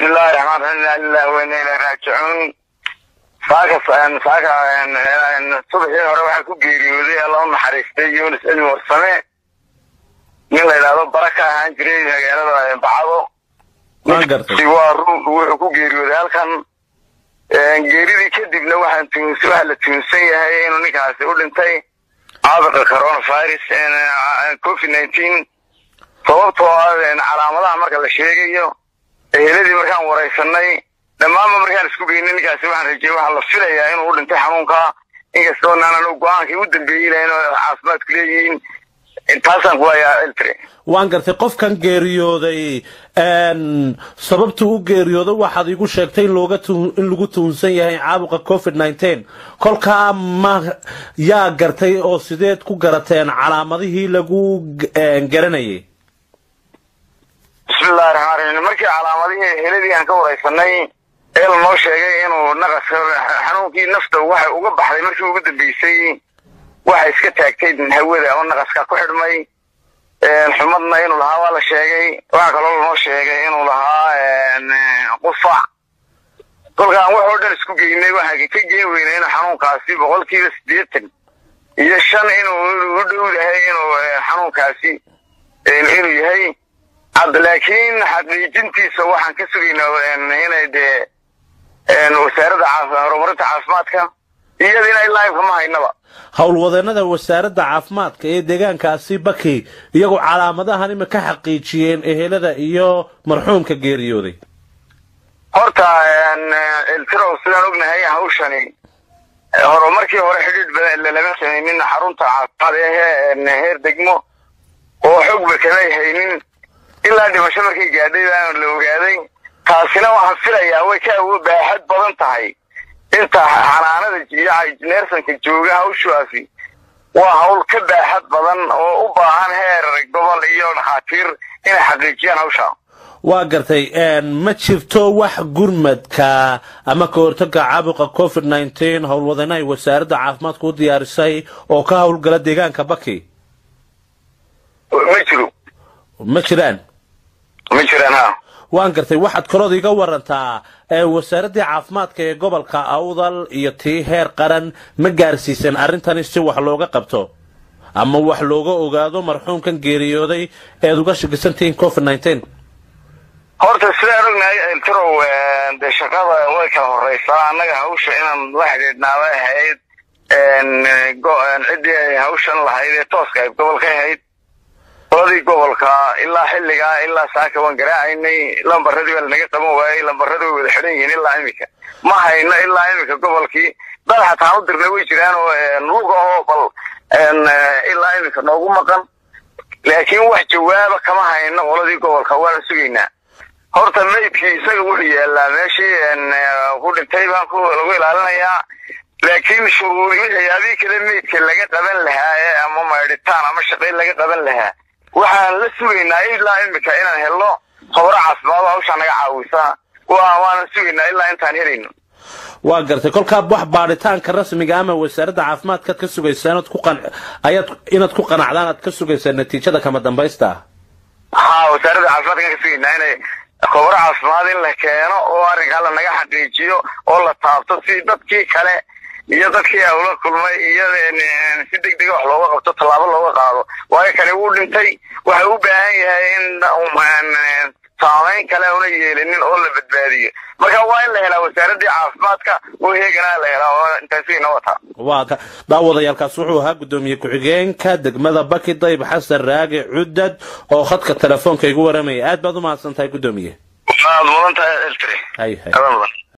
bismillahi raxmaan raxiim inaa lillahi wa inna ilayhi raajicuun saaka saaka subaxii hore waxaa ku geeriyooday alla u naxariistay yunis cilmi warsame nin la yidhaahdo bara ka ahaan jiray magaalada bacado waan gartay si waa run wuxuu ku geeriyooday halkan geeridii kadibna waxaan tuuns waxaa la tuunsan yahay inuu ninkaasi u dhintay caabuqa coronavirus covid nineteen sababtoo ah calaamadaha marka la sheegayo eheladii markaan waraysanay dhammaanba markaan isku geynay ninkaasi waxaan rajeyey waxaa la filayaa inuu u dhintay xanuunka inkastoo naanan go-aankii u dambeeyey lahayn oo caafimaadku leeyihiin taasaan ku hayaa eltre waan gartay qofkan geeriyooday sababtuu u geeriyooday waxaad igu sheegtay in looga in lagu tuhunsan yahay caabuqa covid nineteen kolkaa ma yaa gartay oo sideed ku garateen calaamadihii lagu garanayay bismillahi raxmaan raxiim markii calaamadihii heladii aan ka waraysanay ee lanoo sheegay inuu naqaska xanuunkii nafta waxay uga baxday markii ugu dambeysay waxay iska taagtay hawada ama naqaska ku xidhmay xumadna inuu lahaa waa la sheegay waxaa kaloo lanoo sheegay inuu lahaa qufac kolkaan wax oo dhan isku geynay waxaan ka geen weynay inuu xanuunkaasi boqolkiiba siddeetan iyo shan inuu u dhowdahay inuu xanuunkaasi inuu yahay laakiin xaqiijintiisa waxaan ka sugaynaa inay dee wasaaradda horumarinta caafimaadka iyadina ilaa imka ma haynaba howlwadeenada wasaaradda caafimaadka ee deegaankaasi baki iyagoo calaamadahan ima ka xaqiijiyeen ehelada iyo marxuumka geeriyooday horta eltirow sidaan ognahay hawshani horumarkii hore xidhiidh badan lama samaynin xarunta caafimaad ee heer degmo oo xogba kamay haynin ilaa dhimasho markay gaadhay baan la ogaaday taasina waxaan filayaa way ka awo baaxad badan tahay inta xanaanada iyo neersanka jooga hawshaasi waa hawl ka baaxad badan oo u baahan heer gobol iyo dhakhaatiir inay xaqiijiyaan hawsha waa gartay ma jirto wax gurmadka ama ka hortaga caabuqa covid nineteen howlwadeenahay wasaaradda caafimaadka u diyaarisay oo ka howlgala deegaanka baki ma jiro ma jiraan ma jiraan ha waan gartay waxaad kalood iga warantaa wasaaraddii caafimaadka ee gobolka awdal iyo tii heer qaran ma gaarsiisan arrintani si wax looga qabto ama wax looga ogaado marxuumkan geeriyooday eed uga shakisantihiin covid nineteen horta sidaan ognahay eltirow dee shaqada way kala horeysaa annaga hawsha inaan la xidhiidhnaaba ahayd ciddii hawshan lahayd ee tooska ayd gobolka ahayd qoladii gobolka ilaa xilligaa ilaa saaka waan garaacaynay lambaradii baa lanaga qaban waayey lambaradii way wada xidhan yihiin ilaa imika ma hayno ilaa imika gobolkii dad xataan u dirnay way jiraan oo luga oo bal ilaa imika noogu maqan laakiin wax jawaaba kama hayno qoladii gobolka waana sugaynaa horta maydkii isaga wuxuu yaalaa meeshii ku dhintay baan lagu ilaalinayaa laakiin shuruuri waxyaabihii kale meydka laga qaban lahaa ee ama maydhitaan ama shaqayn laga qaban lahaa waxaan la sugaynaa ilaa imika inaan helno howro caafimaado hawshaa naga caawisa waanan sugaynaa ilaa intaan helayno waa gartay kolkaa wax baadhitaanka rasmiga ama wasaaradda caafimaadkaad ka sugaysaa inaad ku qan ayaad inaad ku qanacdaan aad ka sugaysaa natiijada kama dambaysta ha wasaaradda caafimaadkaan ka sugaynaa inay khobro caafimaad in la keeno oo arrinkaa lanaga xaqiijiyo oo la taabto si dadkii kale iyo dadkii ula kulmay iyo si deg dega wax looga qabto tallaabo looga qaado waayo kani wuu dhintay waxa u baahan yahay in saamayn kale una yeelinin oo la badbaadiyo marka waa in la helaa wasaaraddii caafimaadka oo heeganaa la helaa oo intaasina wataa waa daawadayaalkaas wuxuu ahaa guddoomiye ku-xigeenka degmada baki dayb xasan raage cudad oo khadka telefoonka igu waramaya aad baad u mahadsan tahay guddoomiye waad mudan tahay eltri hay hay adan mudan